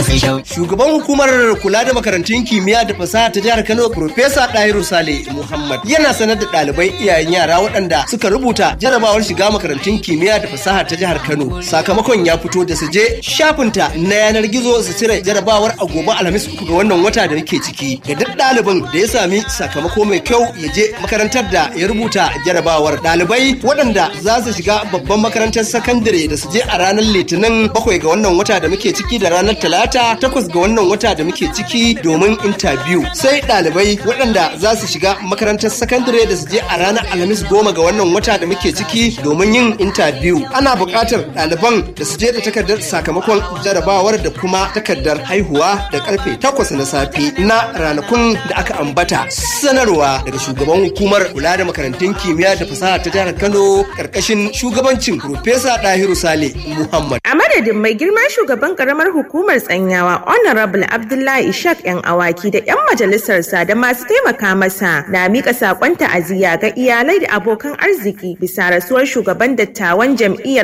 sai shau. Shugaban hukumar kula da makarantun kimiyya da fasaha ta jihar Kano Profesa Dahiru Sale Muhammad yana sanar da ɗalibai iyayen yara waɗanda suka rubuta jarabawar shiga makarantun kimiyya da fasaha ta jihar Kano. Sakamakon ya fito da su je shafinta na yanar gizo su cire jarabawar a gobe Alhamis uku ga wannan wata da muke ciki. Ga duk ɗalibin da ya sami sakamako mai kyau ya je makarantar da ya rubuta jarabawar. Ɗalibai waɗanda za su shiga babban makarantar sakandare da su je a ranar Litinin bakwai ga wannan wata da muke ciki da ranar Talata takwas ga wannan wata da muke ciki domin intabiyu. Sai ɗalibai waɗanda za su shiga makarantar sakandare da su je a ranar Alhamis goma ga wannan wata da muke ciki domin yin intabiyu. Ana buƙatar ɗaliban da su je da takardar sakamakon jarabawar da kuma takardar haihuwa da karfe takwas na safe na ranakun da aka ambata. Sanarwa daga shugaban hukumar kula da makarantun kimiyya da fasaha ta jihar Kano ƙarƙashin shugabancin Profesa Dahiru Sale Muhammad. A madadin mai girma shugaban karamar hukumar tsanyawa Honorable Abdullahi Ishaq yan awaki da yan majalisarsa da masu taimaka masa na mika sakon ta'aziyya ga iyalai da abokan arziki bisa rasuwar shugaban dattawan jam'iyyar